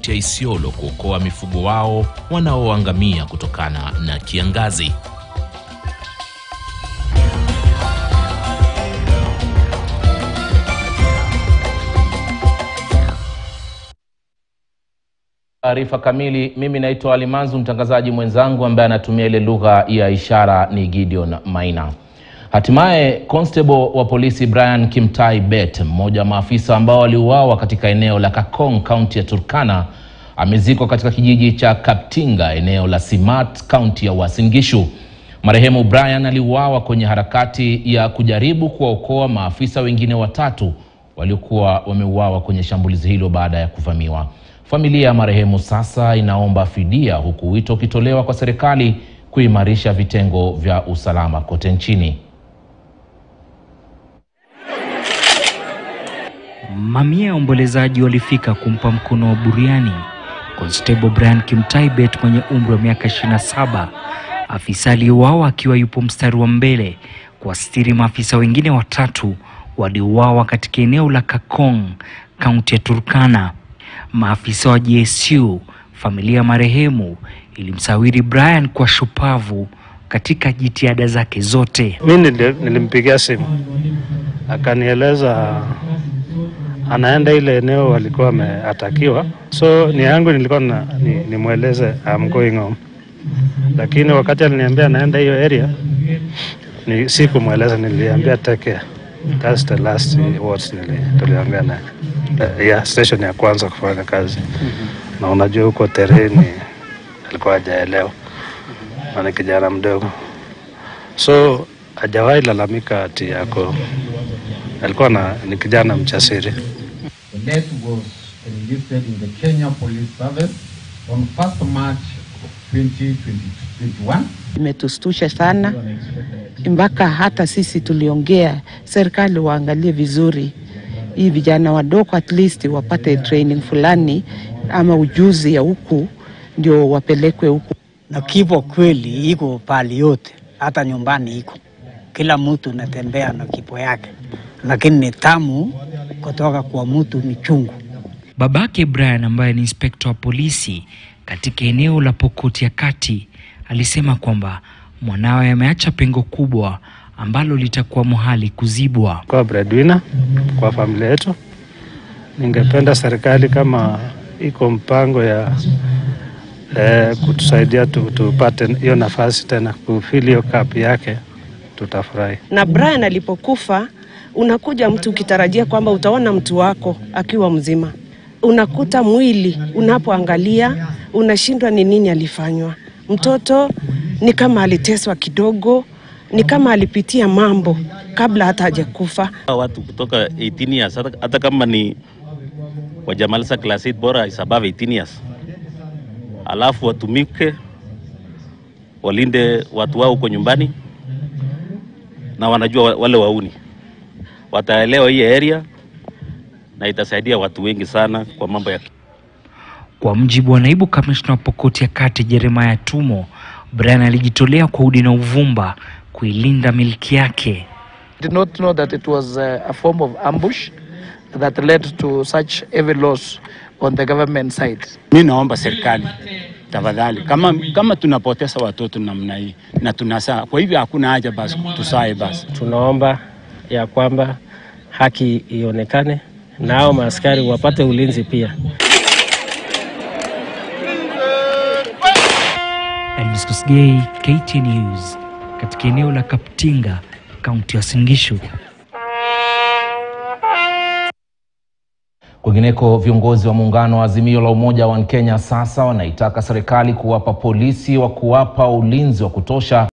kaunti ya Isiolo kuokoa mifugo wao wanaoangamia kutokana na kiangazi. Taarifa kamili. Mimi naitwa Alimanzu, mtangazaji mwenzangu ambaye anatumia ile lugha ya ishara ni Gideon Maina. Hatimaye constable wa polisi Brian Kimtai Bet, mmoja wa maafisa ambao waliuawa katika eneo la Kakong, kaunti ya Turkana, amezikwa katika kijiji cha Kaptinga, eneo la Simat, kaunti ya Uasin Gishu. Marehemu Brian aliuawa kwenye harakati ya kujaribu kuwaokoa maafisa wengine watatu waliokuwa wameuawa kwenye shambulizi hilo baada ya kuvamiwa. Familia ya marehemu sasa inaomba fidia huku wito ukitolewa kwa serikali kuimarisha vitengo vya usalama kote nchini. Mamia ya waombolezaji walifika kumpa mkono wa buriani Constable Brian Kimtai Bet mwenye umri wa miaka 27, afisa aliyeuawa akiwa yupo mstari wa mbele kuwastiri maafisa wengine watatu waliouawa katika eneo la Kakong, kaunti ya Turkana. Maafisa wa GSU, familia ya marehemu, ilimsawiri Brian kwa shupavu katika jitihada zake zote. Mi nilimpigia simu akanieleza anaenda ile eneo walikuwa wameatakiwa, so ni yangu nilikuwa na, ni, nimweleze I'm going home, lakini wakati aliniambia anaenda hiyo area ni sikumweleza, niliambia take care. That's the last words nili tuliongea naye uh, yeah, station ya kwanza kufanya kazi na unajua huko tereni alikuwa hajaelewa na ni kijana mdogo, so hajawahi lalamika ati yako, alikuwa na ni kijana mchasiri. The death was enlisted in the Kenya Police Service on 1st March 2021. Imetustusha sana mpaka hata sisi tuliongea serikali waangalie vizuri hii vijana wadogo, at least wapate training fulani ama ujuzi ya huku ndio wapelekwe huku. na kifo kweli iko pali yote, hata nyumbani iko, kila mtu natembea na kifo yake, lakini ni tamu kutoka kwa mtu ni chungu. Babake Brian ambaye ni inspekta wa polisi katika eneo la Pokot ya Kati alisema kwamba mwanawe ameacha pengo kubwa ambalo litakuwa muhali kuzibwa. Kwa breadwinner kwa familia yetu, ningependa serikali kama iko mpango ya eh, kutusaidia tu, tupate hiyo nafasi tena kufili hiyo kapi yake, tutafurahi. na Brian alipokufa, unakuja mtu ukitarajia kwamba utaona mtu wako akiwa mzima, unakuta mwili, unapoangalia unashindwa ni nini alifanywa. Mtoto ni kama aliteswa kidogo, ni kama alipitia mambo kabla hata hajakufa. watu kutoka 18 years hata, hata kama ni wajamaliza class 8 bora is above 18 years, alafu watumike walinde watu wao huko nyumbani, na wanajua wa- wale wauni wataelewa hii area na itasaidia watu wengi sana kwa mambo ya Kwa mjibu wa naibu kamishna wa Pokot ya Kati Jeremiah Tumo, Brian alijitolea kwa udi na uvumba kuilinda milki yake. did not know that it was uh, a form of ambush that led to such heavy loss on the government side. Mi naomba serikali tafadhali, kama, kama tunapoteza watoto namna hii na tunasaa, kwa hivyo hakuna haja basi tusae basi. Tunaomba ya kwamba haki ionekane na hao maaskari wapate ulinzi pia. Elvis Kosgei, KTN News, katika eneo la Kaptinga, kaunti ya Uasin Gishu. Kwingineko, viongozi wa muungano wa Azimio la Umoja wa Kenya sasa wanaitaka serikali kuwapa polisi wa kuwapa ulinzi wa kutosha